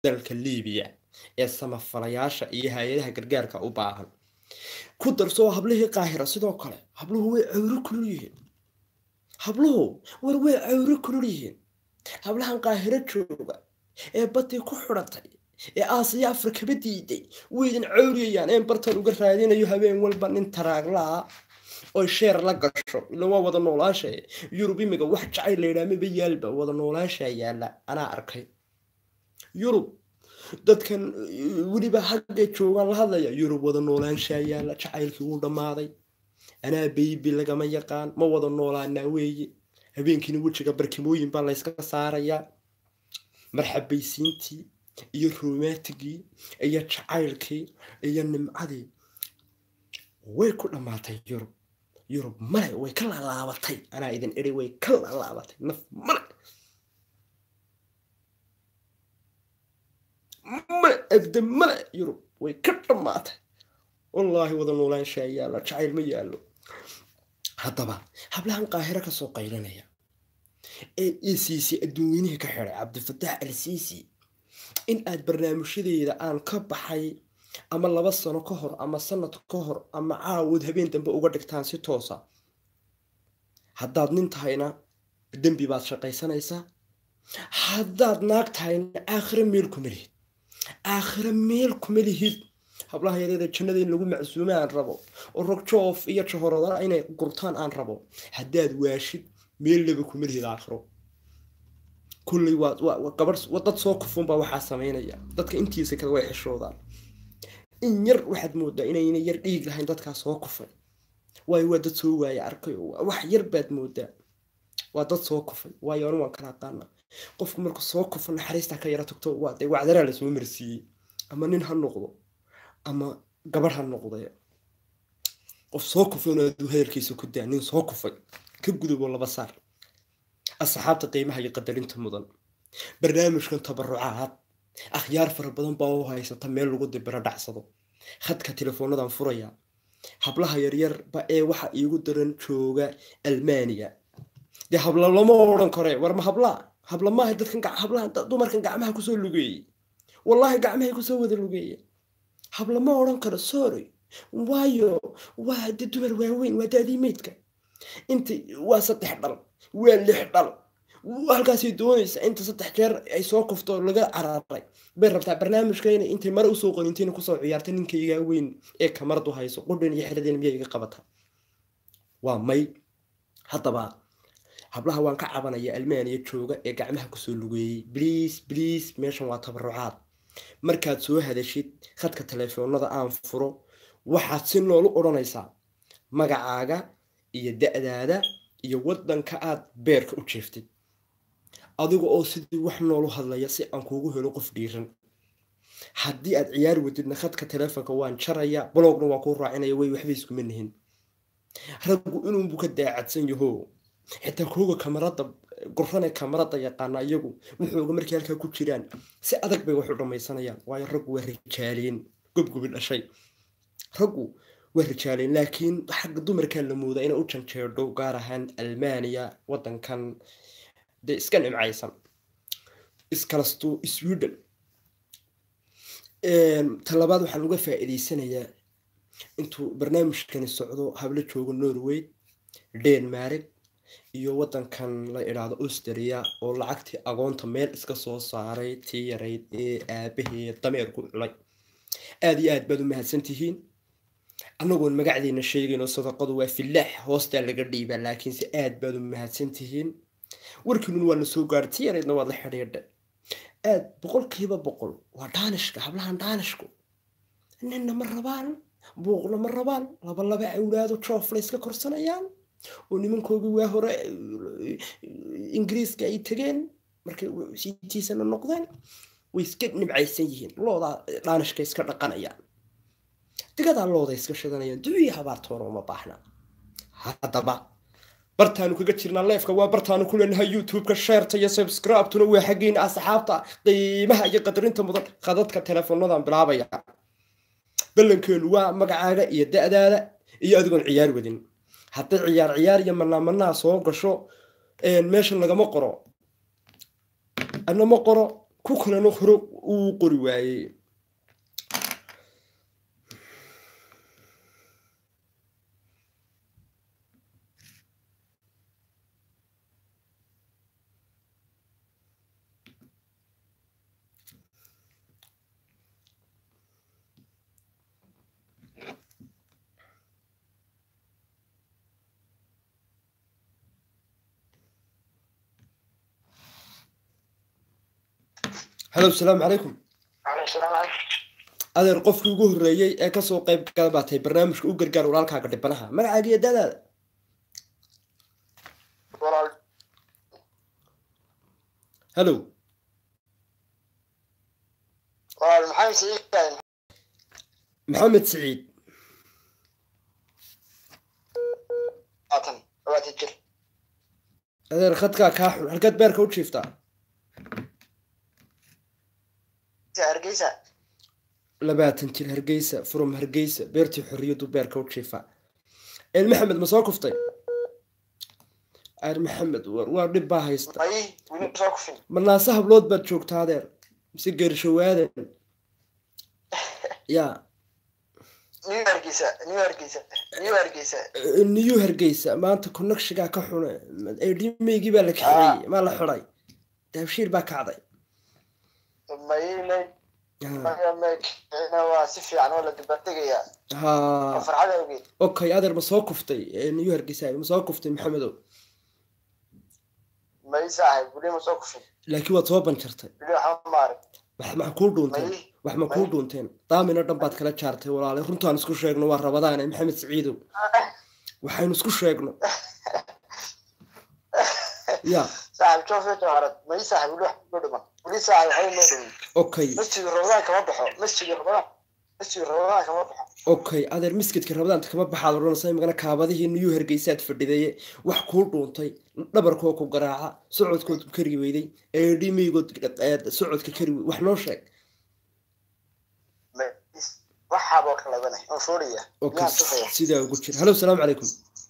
dalka liibiya ee samafalayaasha iyo hay-adaha gargaarka u baahan ku darsoo hablihii qaahira sidoo kale habluhu way cawro kulul yihiin habluhu war way cawro kulul yihiin hablahan qaahiro jooga ee badii ku xidhatay ee aasiya afrikaba diiday waydin cawriyayaan een bartan uga raadinayo habeen walba nin taraaglaa oy sheer la gasho ila waa wada noolaasha yurub imiga wax jacayl laydhaa maba yaalba wada noolaasha yaala anaa arkay yurub dadkan weliba haggay joogaan la hadlaya yurub wada noolaanshaa yaala jacaylkii wuu dhammaaday anaa beybi lagama yaqaan ma wada noolaanaa weeye habeenkiina wejiga barkimooyin baa layska saarayaa marxabaysiintii iyo romantigii iyo jacaylkii iyo nimcadii way ku dhammaatay yurub yurub male way ka laalaabatay anaa idin iri way ka laalaabatay naf male male abda male yurub way ka dhammaatay wallaahi wada noolaanshaa yaalla jacayl ma yaallo haddaba hablahan qaahiro kasoo qaylinaya ee isiisi adduunweynihii ka xiday cabdifataax al siisi in aad barnaamijyadeeda aan ka baxay ama laba sano ka hor ama sanad ka hor ama caawod habeen dambe uga dhigtaan si toosa haddaad nin tahayna dembi baad shaqaysanaysaa haddaad naag tahayna aakhiro meel kuma lihid aakhiro meel kuma lihid hablaha yareeda jannada in lagu macsuume aan rabo oo rogjoof iyo jahoradana inay gurtaan aan rabo haddaad waashid meel laba kuma lihid aakhiro kulley waa gabadh dad soo kufunbaa waxaa samaynaya dadka intiisa kale way xishoodaan in yar waxaad moodaa inayna yar dhiig lahayn dadkaa soo kufay waayo waa dad soo waaya arkay wax yar baad moodaa waa dad soo kufay waayo anu waan kala aqaana qofku marku soo kufa naxariistaa ka yara tagto waa dee wacdaraa lasoo marsiiyey ama nin ha noqdo ama gabadh ha noqde qof soo kufay inuu aduu hadalkiisa ku daa nin soo kufay ka guduboo laba saar asxaabta qiimaha iyo qadarinta mudan barnaamijkan tabarucaad akhyaar fara badan baa u haysata meel lagu dibiro dhacsado khadka telefoonadan furaya hablaha yaryarba ee waxa iigu daran jooga almaniya dee habla lama odhan kore war ma hablaa habla maaha dadkan hablaha dumarkan gacmaha kusoo lugeeyey wallaahi gacmahay kusoo wada lugeeye habla ma odhan karo sorry waayo waa de dumar waaweyn waa daadii meydka inta waa saddex dhal waa lix dhal halkaasay doonaysa inta saddex jeer ay soo kufto laga cararay bay rabtaa barnaamijkayna intay mare usoo qonintiina kusoo ciyaarta ninkaygaa weyn ee kamaradu hayso qudhan iyo xeradeen miya iga qabata waa may haddaba hablaha waan ka cabanaya almaaniya jooga ee gacmaha kusoo lugeeyey bliis bliis meeshan waa tabarucaad markaad soo hadashid khadka telefoonada aan furo waxaad si noolu odhanaysaa magacaaga iyo da-daada iyo waddanka aad beerka u jeeftid adiga oo sidii wax noolu hadlaya si aan kuugu helo qof dhiiran haddii aad ciyaari wadidna khadka telefoonka waan jaraya blogna waa kuu raacinaya way waxba iskuma nihin raggu inuunbu ka daacadsan yaho xitaa kooga kamarada gurane kamarada yaqaana iyagu wuxuuga markay halkaa ku jiraan si adag bay wax u dhamaysanayaan waayo raggu waa rijaaleen gobgobi dhashay raggu waa rijaaleen laakiin xagga dumarkaa la moodaa inay u janjeedho gaar ahaan almaniya wadankan dee iska nimcaysan iskalasto sweden talabaad waxaan uga faa-iideysanayaa intuu barnaamijkani socdo hablo joogo norway denmark iyo wadankan la idhaahdo austria oo lacagtii agoonta meel iska soo saaray tii yarayd ee aabaheed dameerku culay aada iyo aad baad u mahadsantihiin annagoon magacdeena sheegayno sadaqadu waa filaax hoostaa laga dhiibaa laakiinse aad baad u mahadsantihiin warkiinun waa na soo gaadhay tii yaraydna waad la xidhiidha aad boqolkiiba boqol waa dhaanishka hablahan dhaanishku ninna ma rabaan buuqna ma rabaan laba laba awlaado joofla iska korsanayaan oo nimankoogii waa hore ingiriiska ay tegeen markay siitiisana noqdeen way iska nimcaysan yihiin loodaa dhaanishka iska dhaqanayaan digadaa looda iska shidanayaan duciya habaartoona uma baahna haddaba bartaanu kaga jirnaa leefka waa bartaanu ku leenahay youtube-ka sheerta iyo subscribe-tuna waa xaggeena asxaabta qiimaha iyo qadarinta mudan khadadka teleefoonadan bilaabaya ballankeenu waa magacaaga iyo da-daada iyo adigoon ciyaar wadin hadday ciyaar ciyaar iyo manaamanaa soo gasho meeshan lagama qoro ana ma qoro ku kalena hore uu qori waayey halo asalaamu calaykum adeer qofkii ugu horreeyey ee kasoo qayb gala baa tahay barnaamijka u gargaar walaalkaaga dhibanaha magacaaga iyo dadaada halo maxamed siciid adeer khadkaa kaa xun halkaad beerka u jiiftaa labaatan jir hargeysa from hargeysa beertii xorriyadu beerka u jiifaa el maxamed ma soo kuftay aer maxamed waa dhib baa haysta ma naase hablood baad joogtaa adeer mise geershawaadan ya new hargeysa maanta connectigaa ka xune edhimaygii baa la kaxeeyey maa la xiday daabshiir baa kacday ha okay adeer ma soo kuftay new hargeysa ma soo kuftay maxamedow laakiin waad soo banjartay wax ma kuu dhuunteen wax ma kuu dhuunteen daamina dhan baad kala jaartay walaale runtaan isku sheegno waa rabadaane maxamed siciidow waxaynu isku sheegno ya okay okay adeer miskidka rabadaanta kama baxaad odhanaysa imagana kaabadihii niyuu hargeysaad fadhidaye wax kuu dhuuntay dhabarkoo ku garaaca socodkood ku kari weyday eedhimeygood socodka kari wey wax noo sheeg okay sidaa ugu jira halo asalaamu calaykum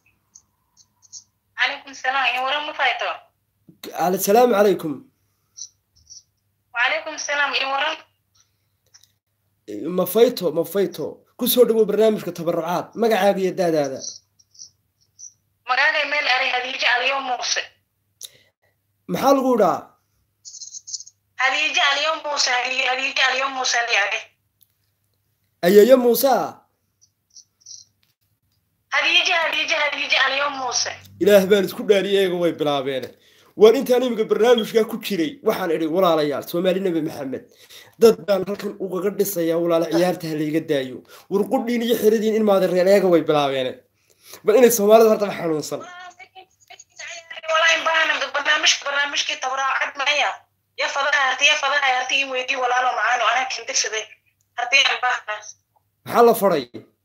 عليكم السلام يا ورا مفايتو asalaamu calaykum وعليكم السلام يا ورا mafayto mafayto kusoo dhawow barnaamijka tabarucaad magacaaga iyo daadaada مقالي ميل أري هديجة اليوم موسى maxaa lagu idhaa هديجة اليوم موسى هديجة اليوم موسى لي أري ayeeyo muuse ah هديجة هديجة هديجة اليوم موسى ilaah baan isku dhaariyay eega way bilaabeene waan intaan imika barnaamijkaa ku jiray waxaan idhi walaalayaal soomaali nebi maxamed dad baan halkan ugaga dhisayaa walaala ciyaarta ha layga daayo warqudhiin iyo xiradiin in maadareen eega way bilaabeene bal inay soomaalida hortaba xanuunsan والله إن بانا برنامج برنامج كي تبرع عد معايا يا فضاها هرتي يا فضاها هرتي ويدي ولا له معانا وأنا كنت سدي هرتي إن بانا maxaa la faray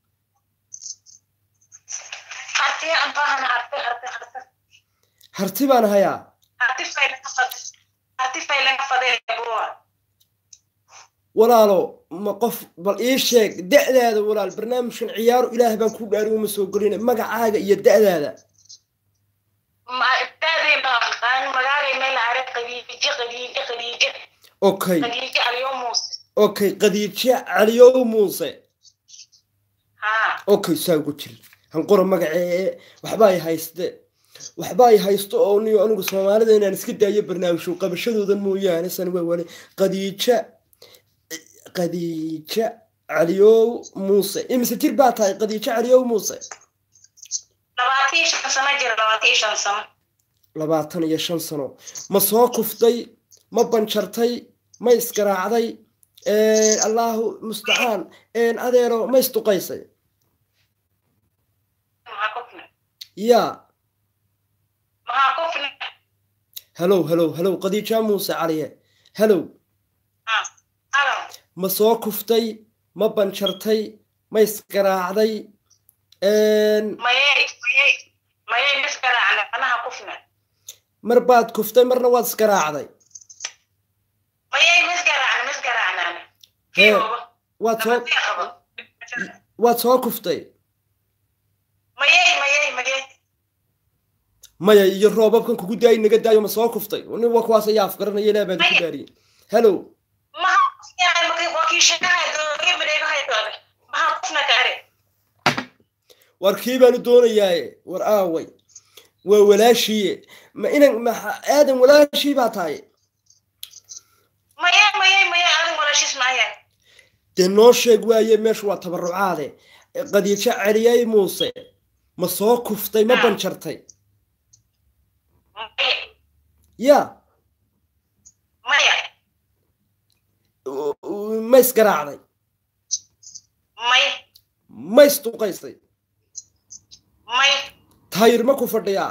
هرتي إن بانا هرتي هرتي هرتي harti baan hayaa هرتي فايلة فضي هرتي فايلة فضي يا بوا walaalo ma qof bal ii sheeg da'daada walaal barnaamijkan ciyaaru ilaah baan ku dhaari uma soo gelina magacaaga iyo da'daada ما ابتدي ما أنا مقالي ميل أري قديجة قديجة قديجة okay قديجة اليوم موسى okay qadiijo caliyow muuse ها okay saa ugu jiri hanqora magacee waxba ay hayste waxba ay haysto oo niyo anigu soomaalida inaan iska daayo barnaamijku qabashadoodan mooyaane san waa wale qadiija qadiija caliyow muuse imise jir baa tahay qadiijo caliyow muuse لباتي شن سنة جرى لباتي شن سنة labaatan iyo shan sano ma soo kuftay ma banjartay ma isgaraacday allahu mustacaan adeero ma isduqaysay ما كفنا yaa ما كفنا halow halow halow qadiija muuse caliye halow ها هلا ma soo kuftay ma banjartay ma isgaraacday ما يي ما يي ما يي مسكرة عنا أنا كفنا mar baad kuftay marna waad isgaraacday ما يي مسكرة عنا مسكرة عنا Hee, waad soo waad soo kuftay ما يي ما يي ما يي maya iyo roobabkan kugu daayi naga daayo ma soo kuftay nin waa kuwaas ayaa afgaranaya ilaah baan ku daariyey hellow maxaa kufnahay markay wakiishanahay dooge mareegahay doobe maxaa kufna gaare war kii baanu doonayaaye war aaway waa walaashiiye ma inan ma aadan walaashii baa tahay maya maya maya adin walaashiis maayaan dee noo sheeg waaye meeshu waa tabarucaade qadiijo celiyay muuse ma soo kuftay ma Ah. banjartay maya ya maya u- u- ma isgaraacday maya ma isduqaysay maya taayir ma ku fadhiyaa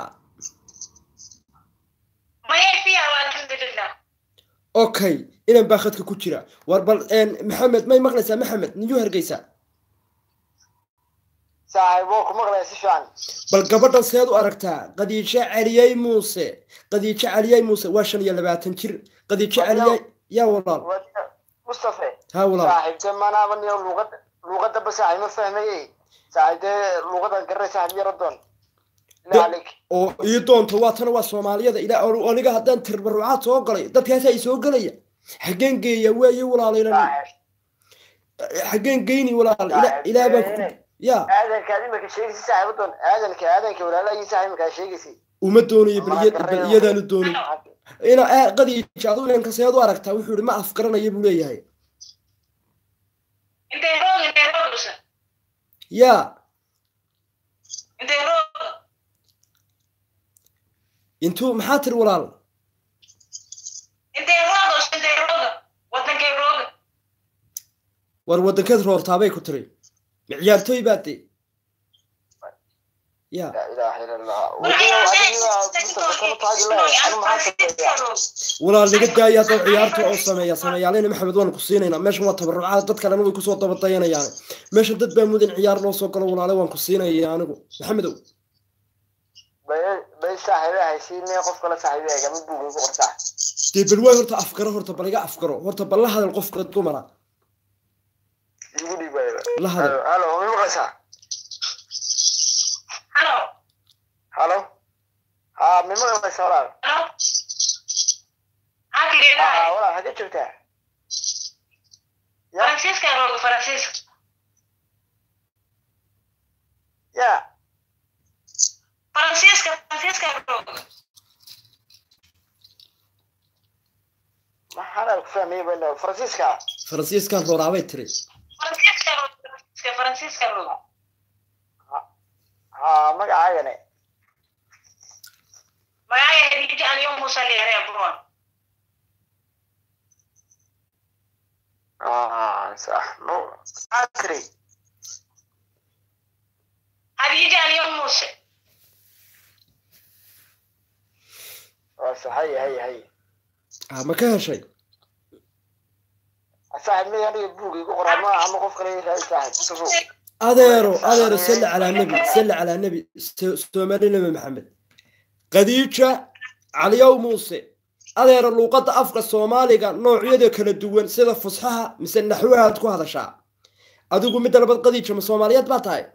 maya fiyaha alxamdulilah okay inan baa khadka ku jira war bal een, maxamed may maqlaysaa maxamed niyuu hargeysaa saaxiibo ku maqlaya si fiican bal gabadhan seed u aragtaa qadiijo celiyey muuse qadiijo celiyey muuse waa shan iyo labaatan jir qadiijo celiyey yaa walaal Wadiga mustafe ha walaal saaxiibte manaaba niyo luuqada luuqadaba saaxiib ma fahmaye saaxiibte luuqadan garanay saaxiib yaro doon Da- ilaa alik oo ii doonto waa tana waa soomaaliyada ilaa oo- aniga haddaan tirbarucaad soo galay dadkaas ay soo gelaya xaggeen geeya waaye walaalayna saaxiib xaggeen geyni walaal ila- ilaa baan ku ya aadankaad imika sheegaysi saaxiibo doon aadanka aadanka walaalahii saaxiib imakaa sheegaysi uma doonayo bal iya- bal iyadaanu doonin ina aa- qadiijo adu inanka seed u aragtaa wuxuu yihi ma afgaranaya buu leeyahay intay roog intay roogsa ya intay roog intuu maxaa tiri walaal intay roogos intay rooga wadankay rooga war wadankeed roortaabay ku tiri ma ciyaartooy baa de ya laa ilaaha ila allah wadiga adiga mustafe kama taagi lahay anu maxaa sameeyaa walaal naga daaya haddaw ciyaarta oo sameeya sameeyaaleyna maxamed waanu ku siinaynaa meeshan waa tabarucaad dad kalena way kusoo dabadayanayaan meeshan dad baa mudan ciyaar loo soo galo walaale waan ku siinaya anigu maxamedow bay bay saaxiibe haysiine qof kale saaxiibe eegama buugin ku qortaa dee bal waay horta afgaro horta bal iga afgaro horta bal la hadal qofka dumara igu dhiibaya la hadal halo ma maqlaysaa halo halo ha ma maqlaysaa walaal halo ha hakigeedahay walaal hagee joogtaa ya faransiiska rooga faransiiska ya faransiiska faransiiska rooga maxaana ku fahmayay baa faransiiska faransiiskan rooraabay tiri faransiiska rooga faransiiska faransiiska rooga ha magacaagane magacaya hadiija aliyo musa leere buron ah sax no akri hadiija aliyo muse waa sax hay hay hay ah ma ka heshay saaxiib mid aniga buug igu qoraa ma ama qof kale raadi saaxiib safo adeero adeero salli calaa nebi salli calaa nebi So- soomaali nebi maxamed qadiija caliyow muuse adeero luuqadda afka soomaaliga noocyada kala duwan sida fusxaha mise naxwahaad ku hadashaa adigu midda labad qadiija ma soomaaliyeed baa tahay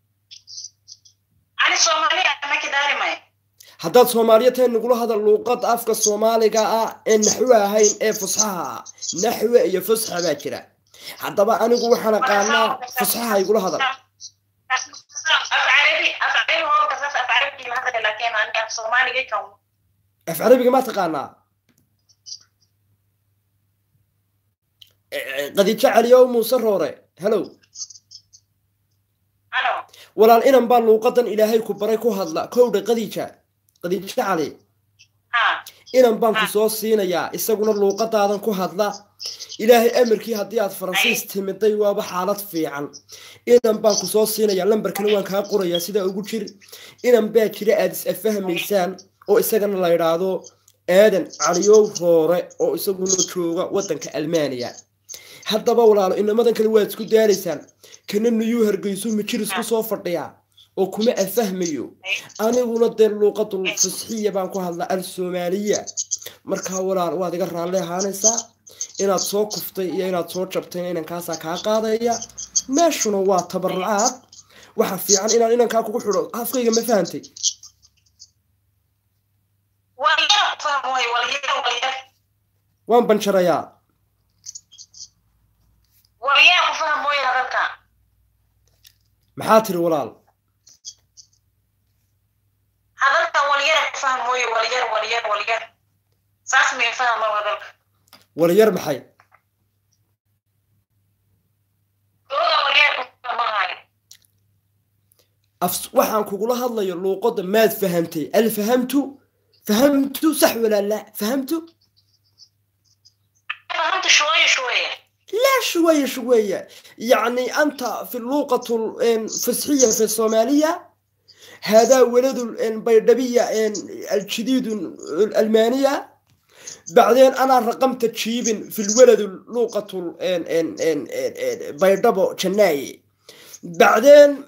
ani soomaaliya maki daarimay haddaad soomaaliya tahay nagula hadal luuqadda afka soomaaliga ah ee naxwe ahayn ee fusxaha ah naxwe iyo fusxa baa jira haddaba anigu waxaan aqaanaa fusxaha igula hadal af carabi af carabi hoo kasas af carabi ma hadda laakiin ani af soomaaliga kan af carabiga ma taqaanaa Eh, qadiijo caliyow muuse roore helow ano walaal inan baa luuqadan ilaahay ku baray ku hadla kowdha qadiija qadiijo cali ha inan baan ku soo siinayaa isaguna luuqadaadan ku hadla ilaahay amarkii haddii aad faransiis timiday waaba xaalad fiican inan baan ku soo siinayaa lambarkana waan kaa qorayaa sidaa ugu jir inan baa jira aad is afahmaysaan oo isagana la idhaahdo aadan caliyow roore oo isaguna jooga waddanka almaaniya haddaba walaalo inamadan kale waad isku daalaysaan kana niyuu hargeysu mijir isku soo fadhiyaa oo kuma afahmayo aniguna dee luuqadul fasxiya baan ku hadlaa al soomaaliya markaa walaal waad iga raalli ahaanaysaa inaad soo kuftay iyo inaad soo jabtayna inankaasaa kaa qaadaya meeshuna waa tabarucaad waxa fiican inaan inankaa kugu xidho afkayga ma fahantay walyar fahmoy walyar walyar waan banjarayaa walyaa ku fahmooya hadalka maxaa tiri walaal hadalka walyar ku fahmooya walyar walyar walyar saas may fahmo hadalka walyar maxay looda walyar ku fahmahayo af waxaan kugula hadlayo luuqadda maad fahamtay alfahamtu fahamtu sax walaa laa fahamtu fahamta shوية شوية لا شوية شوية يعني أنت في اللغة الفصحية في الصومالية هذا ولد البيضبية الجديد الألمانية بعدين أنا رقمت تشيب في الولد اللغة البيضبو جناي بعدين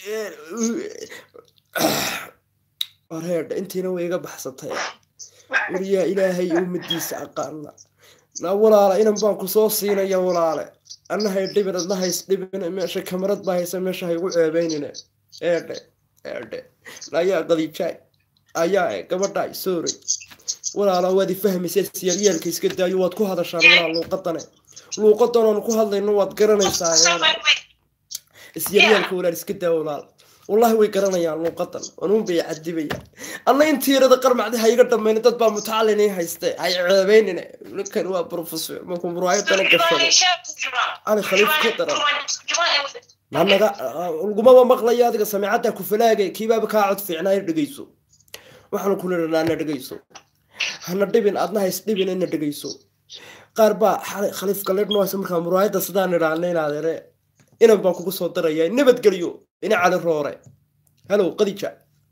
أرهد أنت نوي بحثتها وريا إلهي يوم الديس أقالنا na walaale inan baan ku soo siinaya walaale annahay dhibin adnaha isdhibin meesha kamarad baa haysa meesha haygu ceebeynine eedhe eedhe ayaa qadiijaay ayaa gabadhaay sooray walaala waad i fahmaysa siyaryaalka iska daayo waad ku hadashaan walaal luuqadane luuqadan oonu ku hadlayno waad garanaysaa isyaryaalka walaal iska daa walaal wallahi way garanayaan luuqadan anuun bay cadibayaan anna intiirada qarmacdi ha iga dhamayna dad baa mutacalini hayste hay ceebeynine ninkan waa professor markuu muraayadana gashado ani khaliif ka daran nanaga lagumaba maqlayo adiga samicadda ku falaagay kiibaaba kaa cod fiicnaa ina dhegeyso waxaanu ku nidhanaa ina dhegeyso hana dhibin adna hays dhibin ina dhegeyso qaar baa xalay khaliif galeed noohaysa markaa muraayadda sidaan idhaana inaadeere inan baan kugu soo darayaa nabadgelyo ina cali roore halow qadija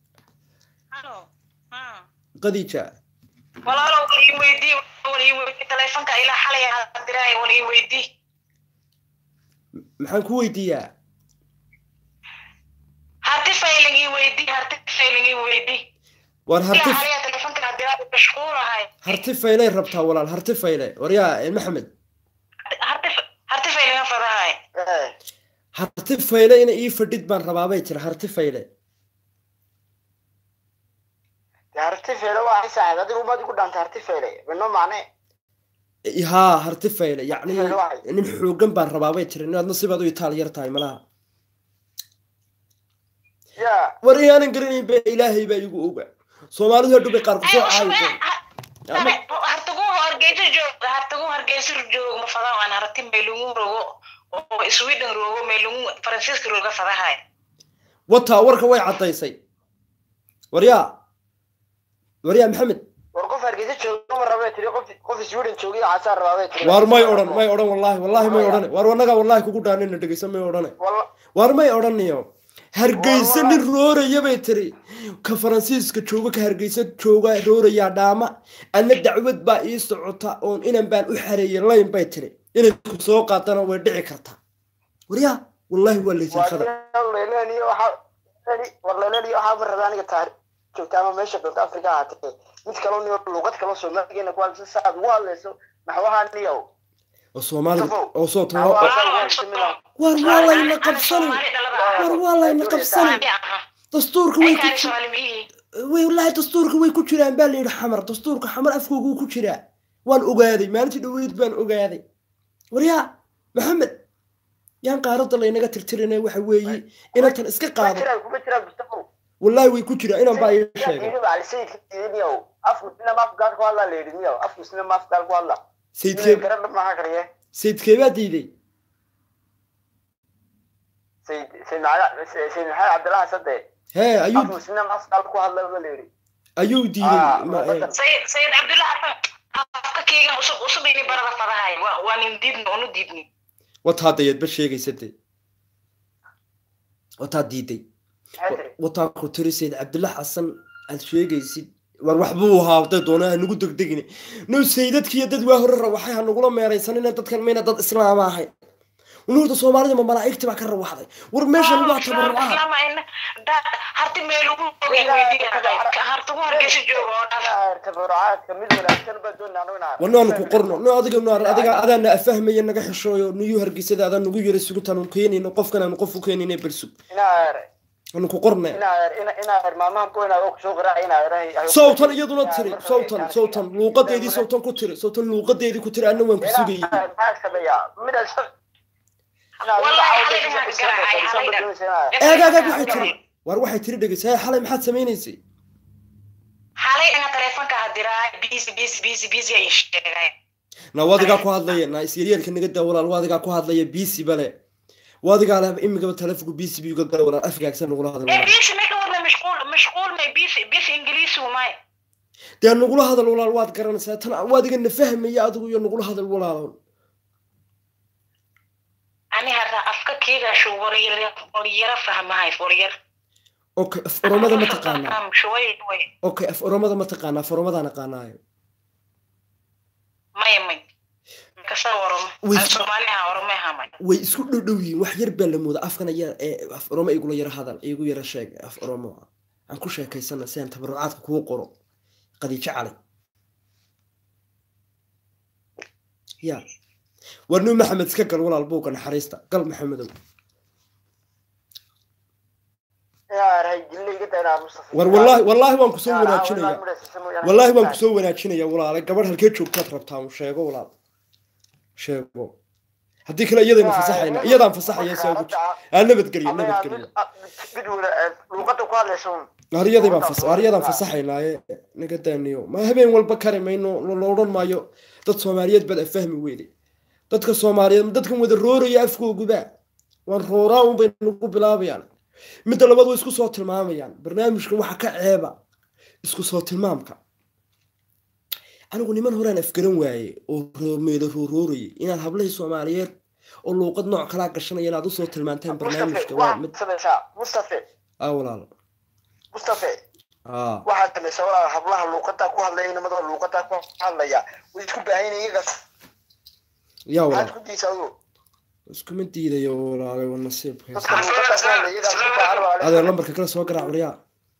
qadija walaalo wal ii weydii wal ii weydii taleefanka ilaa xalay aan diraay wal ii weydii maxaan ku weydiiyaa harti failing ii weydii harti failing ii weydii war harti ilaa xalay taleefanka aan diraay mashquulahay harti faylay rabtaa walaal harti fayle waryaa maxamed harti harti failing aan fadahay harti fayle ina ii fadhid baan rabaabay jira harti fayle harti feele waa saaxib adigu umaad igu dhaantay harti feele bino macne haa harti fayle yacni Fayle waxay- nin xoogan baan rabaabay jira inaad nasibaad u itaal yar tahay malaha ya war inaanan garanayn ba ilaahay baa igu oga soomaalidu hadhow bay qaar kusoo caayiseen hartagu hargeysa joog hartagu hargeysa joog ma fadaa aan harti meelungu rogo oo sweden rogo meelungu faransiiska roga fadahay wataa warka way caddaysay waryaa waryaa maxamed war qof hargeysa jooga ma rabay tiri qof qof sweden joogay casaa rabaabay tiri waar may odhan may odhan wallaahi wallaahi may odhane waar wanaga wallaahi kugu dhaanina dhegeysa may odhane walla waar may odhaniyo hargeysa nin rooraya bay tiri ka faransiiska jooga ka hargeysa jooga roorayaa dhaama adna dacwad baa ii socota oon inan baan u xareeyay layn bay tiri inay ku soo qaadana way dhici kartaa waryaa wallaahi waa laysan khadar leeleniyo waxaa war leeleniyo waxaa ma rabaa aniga taari joogta ama meesha doonta afrika ahaatee mid kaloo niyo luuqad kaloo soomaaligeena ku hadlaysa saaad ugu hadlayso maxwahaa niyow oo soomaalida oo soo Waa- war waa layna qabsani war waa layna qabsani dastuurka way ku ji- way wallaahi dastuurka way ku jiraan baa layidhi xamar dastuurka xamar afkooguu ku jiraa waan ogaaday maalintii dhaweyd baan ogaaday waryaa maxamed yaan qaaradda laynaga tirtirinay waxa weeye inantan iska kuma qaado jiraan kuma jiraan mustafa wallaahi way ku jiraa inaan baa ii sheegay ali sayidka diidiniyow afku sina maaf gaal ku hadlaa layidhi niyow afku sina maaf gaal ku hadla sayidkee garan maxaa kariye sayidkee baa diiday sayid sayid maxamed sayid maxamed cabdillahi sade hee ayuu afku sina maaf gaal ku hadla ba layidhi ayuu diiday Ah, ma- waa ee, sayid sayid cabdullah xasan afka keegan usub usub ini barada fadahay waa waa nin diidni onu diidni wataa dayadba sheegaysa dee wataa diiday maxay tiri wataa ku tiri sayid cabdilla xasan aad sheegaysid war waxbuu ahaa haday doona ha nagu degdegini no sayidadkiiyo dad waa hore rawaxay ha nagula meeraysanina dadkan mayna dad islaama ahayn nuurta soomaalida ma malaa'igti baa ka rawaxday war meeshan waa tabarucaha harti meelugu rogi weydiin hartagu hargeysa jooga oo dhan tabarucaadka mid wanaagsan baa doonaa anu inaan wanaanu ku qorno no adiga naar adiga adaana afahmaya naga xishooyo niyu hargeysada adaa nagu yara sugutaan keenayno qofkan aanu qof u keenayna bersug inaa anu ku qorne inaa inaa maamahan ku inaad og soo qaraac inaa sawtan iyaduna tiri sawtan sawtan luuqadeedii sawtan ku tiri sawtan luuqadeedii ku tiri anna waan ku sugayay eegaagaa waxay tiri war waxay tiri dhegeysa xalay maxaad samaynaysay xalay ina teleefonka hadiraa busy busy busy busy ay sheegay na waadigaa ku hadlaya na isyaryaalka naga daa walaal waadigaa ku hadlaya bisi bale waadigaa leh imigaba telefonku bisi bi uga gala walaal afgaagsan nagula hadal ee busy marka wadna mashquul mashquul may busy busy ingiliisi umay dee nagula hadal walaal waad garanaysaa tan waadiga na fahmaya adigu iyo nagula hadal walaal ani hada afka keegaashu waryar waryara fahmahay waryar okay af oromada ma taqaanaa shaway way okay af oromada ma taqaanaa af oromadaa naqaanaayo maya may kasa waroma Way- aan soomaaliha waroma hamay way isku dhow dhow yihiin wax yar baa la mooda afkan ayaa ee af oromo igula yara hadal igu yara sheeg af oromo aan ku sheekaysana si aan tabarucaadka kugu qoro qadiijo cali ya war nin maxamed iska gal walaal buuga naxariista gal maxamedow war wallaahi wallaahi waan kusoo wanaajinaya wallaahi waan kusoo wanaajinaya walaale gabadh halkee joogtaad rabtaa un sheego walaal sheego haddii kale iyadaynu fasaxayna iyadaan fasaxaya si ugu aan nabadgeliyo nabadgeliyo luuqada ku hadlaysa aryaday baan fas aryadaan fasaxaynaaye naga daaniyo ma habeen walba kari mayno la odhan maayo dad soomaaliyeed baad afahmi weyday dadka soomaaliyeed dadkan wada rooraya afkooguba waan rooraa unbay nagu bilaabayaan midda labaad way isku soo tilmaamayaan barnaamijkan waxa ka ceeba isku soo tilmaamka anigu niman horaan afgaran waaye oo meelo rooroorayay inaad hablahii soomaaliyeed oo luuqad nooc kalaa gashanaya inaad usoo tilmaantaan barnaamijka waa mid mustafe ah walaalo mustafe ah waxaad samaysaa walaal hablaha luuqadaa ku hadlaya inamada luuqadaa ku hadlaya way isku baahan yihiin iyagas yaa maxaad walaal ku diisaa adigu iskuma diidayo walaalay waa nasiibka dadka luuqadaa ku hadlaya iyagaa isku baahan walaal adeer lambarka kale soo garaac waryaa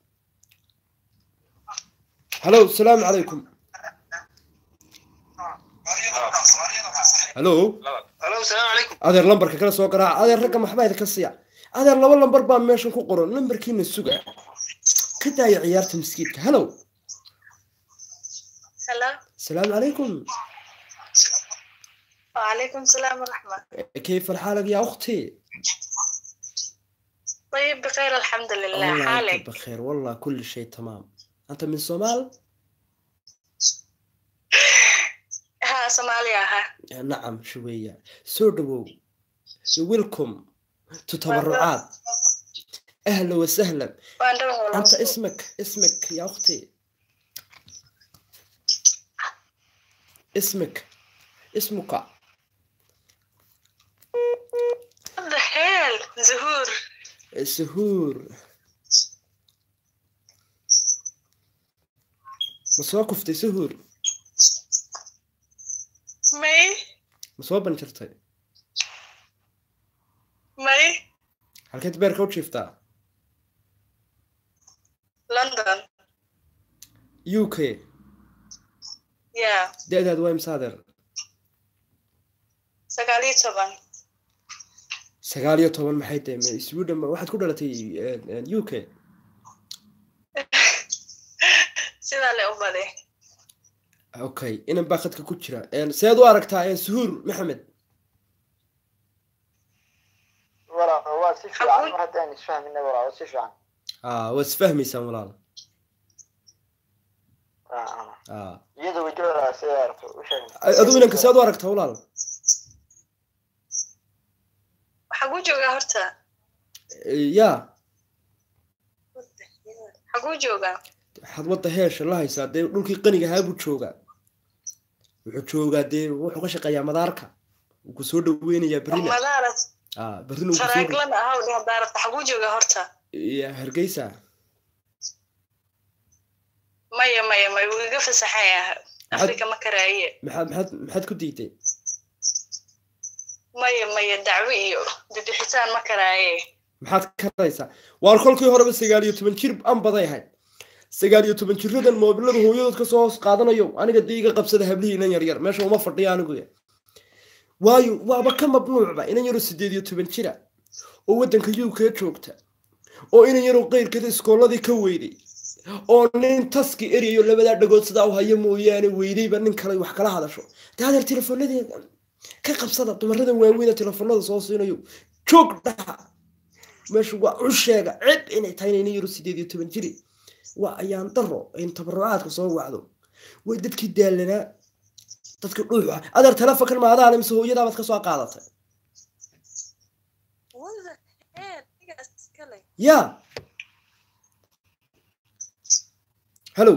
halo salaamu calaykum halo halo salaamu calaykum adeer lambarka kale soo garaac adeer ragga maxbaa idinka siiya adeer laba lambar baa meeshan ku qoran lambarkiina suga ka daaya ciyaarta miskiidka halo hello salaamu calaykum وعليكم السلام ورحمة كيف حالك يا أختي؟ طيب بخير الحمد لله والله أنت حالك بخير والله كل شيء تمام أنت من الصومال؟ ها صوماليا ها نعم شوية سودو ويلكم تتبرعات أهلا وسهلا وأنا أنت اسمك اسمك يا أختي اسمك اسمك What the hell زهور سهور مسوا كفتي سهور مي مسوا بنشرتي مي هل كنت بيرك وشيفتا لندن يو كي يا دي داد وين صادر سقالي طبعا sagaal iyo toban maxay tahay ma sweden ma waxaad ku dhalatay u k sidaa le u baday okay inan baa khadka ku jira seed u aragtaa suhuur maxamed walaal waa si fiican mar haddaan isfahmina walaal waa si fiican ah waad isfahmaysaan walaal ah iyada wajahooda sida aragto u sheeg adigu inanka seed u aragtaa walaal xaguu joogaa horta ya xaguu joogaa waxaad wadda heesha la haysaa dee dhulkii qaniga ahaa buu joogaa wuxuu joogaa dee wuxuu ka shaqeeyaa madaarka wuu ku soo dhaweynayaa berrina madaarat ah berrina wuu kusoo dhow- taraaglan ahaw dheh daarata xaguu joogaa horta Ya, hargeysa maya maya maya wuu iga fasaxaya afrika ma karaaye maxaad maxaad maxaad ku diiday maya maya dacwo iyo bibixitaan ma karaaye maxaad karaysaa waar kolkii horeba sagaal iyo toban jir an baday ahayd sagaal iyo toban jiradan moobilada hooyadood kasoo hoos qaadanayo aniga dee iga qabsada hablihii inan yaryar meesha uma fadhiya anigu waayo waaba ka mamnuucba inan yaroo sideed iyo toban jira oo waddanka uk joogta oo inan yaroo qeyrkeeda iskoolladii ka weyday oo nin taski eryayo labadaa dhagood sidaa u hayo mooyaane weydayba nin kale wax kala hadasho dee adeer telefonadeeda ka qabsada dumaradan waaweyna telefonada soo siinayo joog dhaha meeshu waa u sheega cib inay tahay inayna yaro sideed iyo toban jiri waa ayaan daro in tabarucaadka soo wacdo way dadkii daalanaa dadkii dhuuxa adeer telefonkan maadaale mise hooyadaabaad ka soo qaadatay ya hello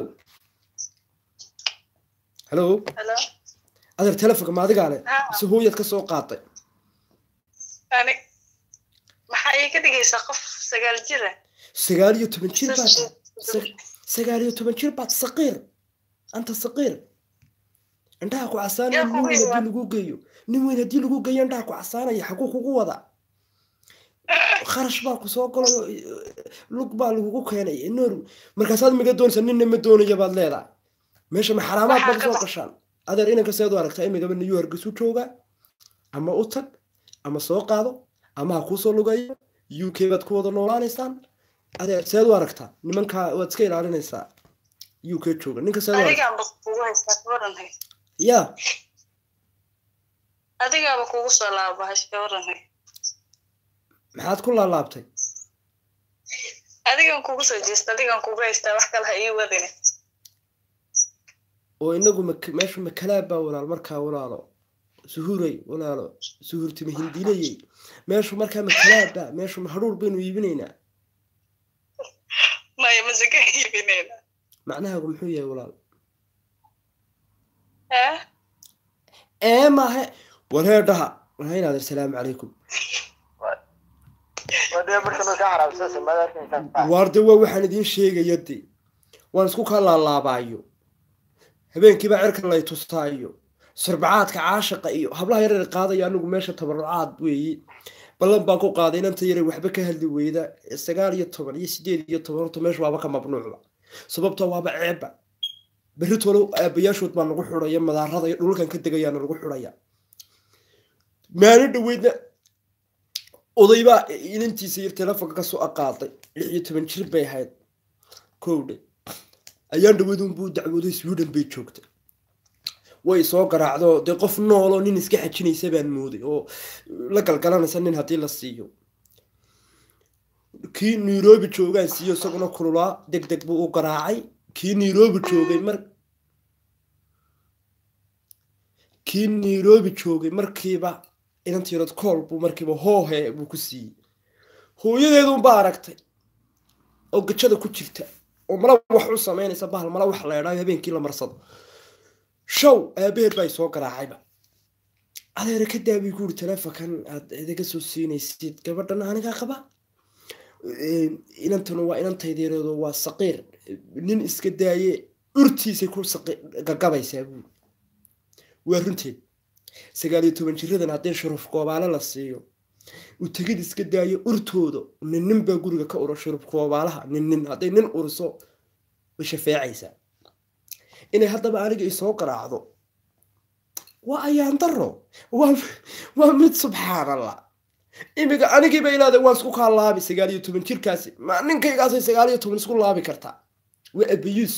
hello Hello? adeer telefonka ma adigaa le Ha. mise hooyaad ka soo qaatay Ani maxaa ii ka dhigaysaa qof sagaal jir ah? sagaal iyo toban jir baad Sagaal- Sa- sagaal iyo toban jir baad saqiir anta saqiir indhaha ku casaanaya Yaa nin kugu weyn haddii imaan. lagu geeyo nin weyn haddii lagu geeyo indhaha ku casaanaya xaguu kugu wada kharash baa ku soo galayo lug baa lagugu keenay noor markaasaad miga doonaysa ninna ma doonaya baad leedahay meesha ma xaraamaad Waxaa baad ka soo bax- gashaan adeer inanka seed u aragtaa imigaba new hargeysu jooga ama u tag ama soo qaado ama ha kuusoo lugayo u k baad ku wada noolaanaysaan adeer seed u aragtaa nimankaa waad iska ilaalinaysaa u k jooga ninka seed u aragtaa Adigaaba kugu haystaa ka waranhay. ya Adigaaba kugu soo laabahay ka waranhay. maxaad ku laalaabtay Adigan kugu soo jeesta, adigan kugu haystaa wax kale ha ii wadine. oo inagu mak- meeshu makalaab baa walaal markaa walaalo suhuray walaalo suhurtimi hindinayey meeshu markaa makalaabba meeshu mahadhuur baynu iibinaynaa Maya masaka iibinayna. macnahaagu muxuu yahay walaal Eh? ee maahe warheedhaha warhaynaad assalaamu calaykum wadee marka noo ka xaraabsasa madaarkan waarde waa waxaan idiin sheegaya de waan isku kaa laalaabaayo habeenkiibaa cirka lay tustaayo sarbacaadka caashaqa iyo hablaha yareer qaadaya anigu meesha tabarucaad weeye ballan baan ku qaaday inanta yare waxba ka hadli weyda sagaal iyo toban iyo sideed iyo toban horta meesha waaba ka mamnuucba sababtoo waaba ceebba berri tolo aabayaashood baa nagu xuraya madaarada iyo dhulkan ka degayaana nagu xuraya maalin dhaweydna odaybaa inantiisa yar telefonka kasoo aqaaday lix iyo toban jir bay ahayd kowdhe ayaan dhaweydunbuu dacwooday sweden bay joogtay way soo garaacdo dee qof nooloo nin iska xajinaysa baan mooday oo la galgalanaysa nin haddii la siiyo kii nairobi joogaan siiyo isaguna kululaa deg deg buu u garaacay kii nairobi joogay mar kii nairobi joogay markiiba inantiirad kool buu markiiba hoohe buu ku siiyey hooyadeedunbaa aragtay oo gajada ku jirta oo mala wax u samaynaysa bahal mala wax la edhaayo habeenkii la marsado show aabaheed baa soo garaacayba adeera ka daabi guuri telefonkan aad idaga soo siinaysid gabadhan anigaa qaba inantuna waa inantaydeereedo waa saqiir nin iska daaye urtiisay ku gagabaysaa buuri waa runteed sagaal iyo toban jiradan haddii shuruf goobaale la siiyo u tegid iska daayo urtooda nin nin baa guriga ka ura shuruf goobaalaha nin nin hadday nin uriso way shafeecaysaa inay haddaba aniga isoo garaacdo waa ayaan daro waa mid subxaan allah imiga anigiiba ilaada waan isku kaa laabi sagaal iyo toban jirkaasi ma ninkaygaasay sagaal iyo toban isku laabi kartaa waa abiyus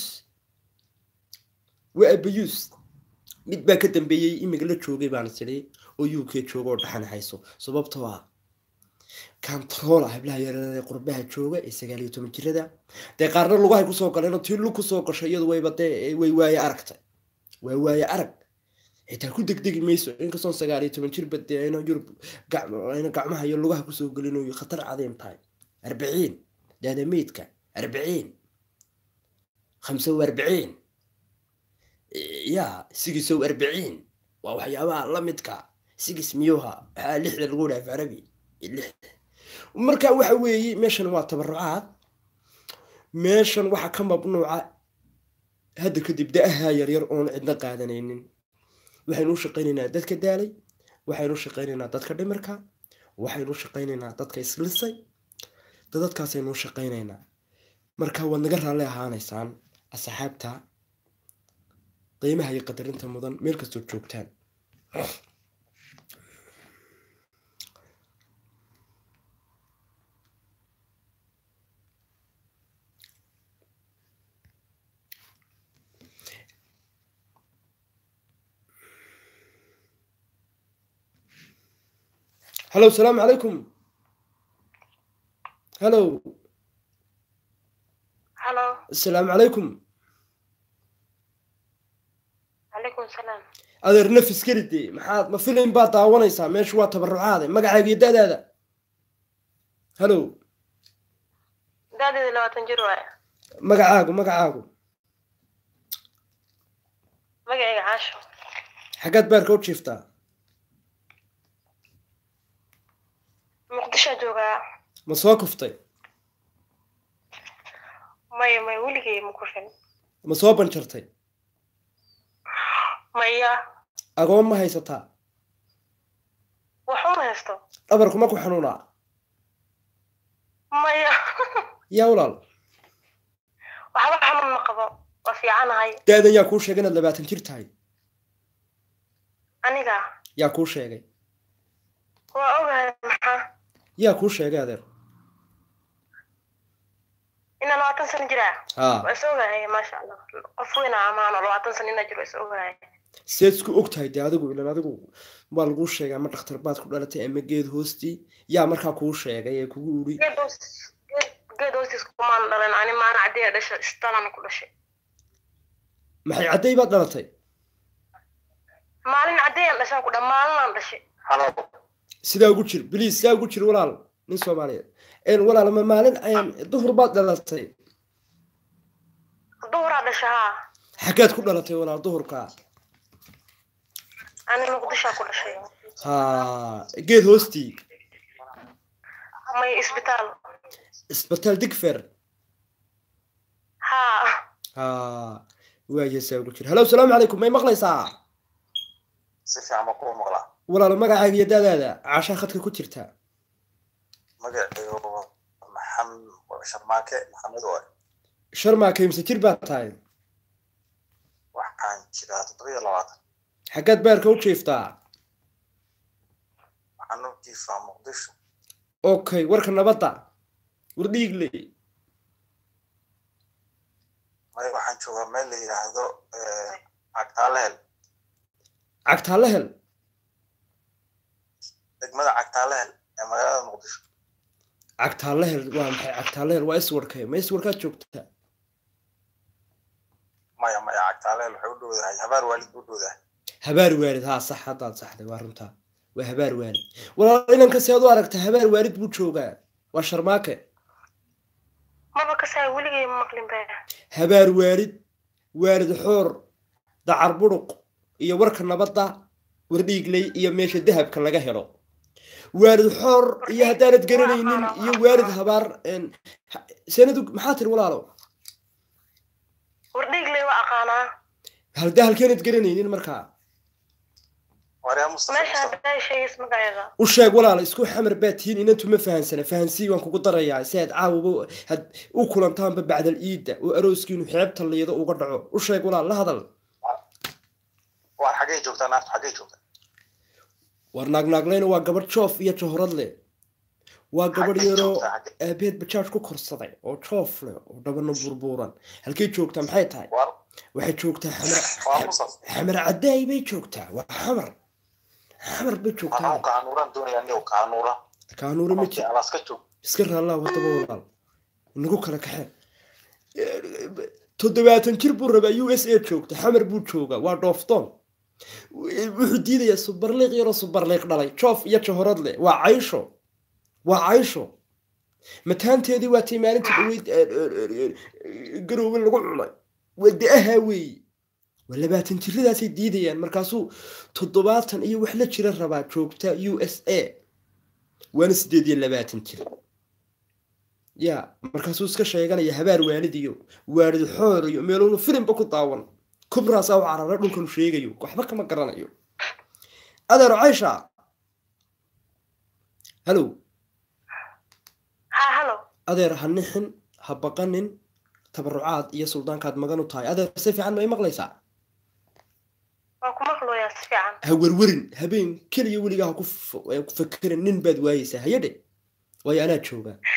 waa abiyus mid baa ka dambeeyey imiga la joogay baan tidhi oo u k jooga oo dhaxan hayso sababtoo ah kantaroola hablaha yareeree qurbaha jooga ee sagaal iyo toban jirada dee qaarna lugahay kusoo galeen tii lug kusoo gashay iyadu wayba dee way waaye aragtay waa waaye arag xitaa ku degdegi mayso inkastoon sagaal iyo toban jirba dee ayna yurub ayna gacmaha iyo lugaha kusoo gelin oo khatar cadiim tahay arbiciin daadameydka arbiciin khamsa wa arbiciin ya sigisow arbiciin waa waxyaabaha la midka sigis miyuha waxaa lixda lagu dhaaf carabi lixda marka waxa weeye meeshan waa tabarucaad meeshan waxaa ka mamnuuca hadda kadib da-aha yaryar oon cidna qaadanaynin waxaynu u shaqaynaynaa dadka daalay waxaynu u shaqaynaynaa dadka dhimirka waxaynu u shaqaynaynaa dadka islisay dadadkaasaynu u shaqaynaynaa marka waad naga raalli ahaanaysaan asxaabta qiimaha iyo qadarinta mudan meel kastoo joogtaan hallow salaamu calaykum hallow halo asalaamu calaykum calaykum salaam adeer nafis gelide maxaad ma filim baad daawanaysaa meeshu waa tabarucaade magacaaga iyo da-daada hallow daadeeda labaatan jir waaye magacaagu magacaagu magacayga caasho xaggaad baarka u jiiftaa muqdishoa joogaa ma soo kuftay maya maya weligay ma kufin ma soo banjartay maya agoon ma haysataa waxuma haysto dhabarku ma ku xanuunaa maya yaa walaal waxba xanuun ma qabo waa fiicanahay da-dan yaa kuu sheegay inaad labaatan jir tahay aniga yaa kuu sheegay waa ogahay maxaa yaa kuu sheegay adeer inaa labaatan sano jiraa haa waa is ogahay maasha allah qof weyna amaano labaatan sano inaa jiro waa is ogahay seed isku og tahay dee adigu ilan adigu waa laguu sheegay ama dhakhtar baad ku dhalatay ama geed hoostii yaa markaa kuu sheegay ee kugu uri geed hoos geed geed hoostiis kumaan dhalan ani maana caddeeya dhasha istalan ku dhashay maxay cadday baad dhalatay maalin caddeeyan dhashaan ku dha maalinaan dhashay halo sidaa ugu jir biliis sidaa ugu jir walaal nin soomaaliyeed een walaal ma maalin ayaan duhur baad dhalatay duhuraa dhasha haa xaggaad ku dhalatay walaal duhurkaa ani muqdishaa ku dhashay haa geed hoostii may isbitaal isbitaal digfer haa haa waaye sidaa ugu jir hallow salaamu calaykum may maqlaysaa si fiican baan kuwa maqlaa walaal magacaaga iyo daadaada caashaa khadka ku jirta magacaygu maxamed sharmaake maxamed waay sharmaa kaymse jir baad tahay waxaan jiraa toddobiyo labaatan xaggaad baarka u jiiftaa waxaan u jiifaa muqdisho okay warka nabadda war dhiigle may waxaan joogaa meel la yidhaahdo cagtaalehel cagtaalla hel degmada cagtaalehel ee magaalada muqdisho cagtaalla hel waa maxay cagtaalla hel waa iswarkay ma iswarkaad joogtaa maya maya cagtaalehel waxay u dhowdahay habaar waalid u dhowdahay habaar waalid haa sax haddaad saxday waa runtaa waa habaar waalid walaal inanka si aad u aragta habaar waalid buu joogaa waa sharmaake maba kasaa weligay ma maqlin ba habaar waalid waalid xoor dacar buruq iyo warka nabadda war dhiigley iyo meesha dahabka laga helo waalid xoor iyo haddaanad garanaynin iyo waalid habaar een, ha- sanadu maxaa tiri walaalo wardhiigley waa aqaanaa halda halkeenad garanaynin markaa waryaa mustafa meesha mustafa haddaa sheegays magaceeda u sheeg walaal isku xamar baa tihiin inantu ma fahansana fahansii waan kugu darayaa si aad caawaba had u kulantaanba bacdal iidda oo arooskiinu xeebta liido uga dhaco u sheeg walaal la hadal waar xaggay joogtaa naaftu xaggay joogtaa war naagnaaglayna waa gabadh joof iyo johorad leh waa gabadh Xaggay yaroo joogtaa, xaggay- aabeed bajaaj ku korsaday oo joof leh oo dhabana burbuuran halkay joogtaa maxay tahay waar waxay joogtaa xamar waa mustafa xamar caddaay bay joogtaa waa xamar xamar bay joogtaa anuu kaanuuran doonaya niyow kaanuura kaanuura ma jir alaas ka joog iska raallaa wadaba walaal inagu kala kaxeen toddobaatan jir buu rabaa u s a joogta xamar buu joogaa waa dhoofdoon wuxuu diidayaa subarliiq yaroo subarliiq dhalay joof iyo johorad leh waa caysho waa caysho mataanteedii waa tii maalintii dhaweyd garoowe lagu cunay waa da-ahaa weeye waa labaatan jiradaasay diidayaan markaasuu toddobaatan iyo wax la jira rabaa joogta u s a waana sideed iyo labaatan jir ya markaasuu iska sheeganaya habaar waalid iyo waalid xoor iyo meeluunu filimba ku daawan kubraasaa u carara dhulkanu sheegayo waxba kama garanayo adeero caysha hallow haa halo adeer ha nixin ha baqanin tabarucaad iyo suldaankaad magan u tahay adeer si fiican ma i maqlaysaa waan ku maqlooyaa si fiican ha werwerin habeen keliya weligaa ha ku f- ku fakerin nin baad waayeysaa hayadhe waayo anaa joogaa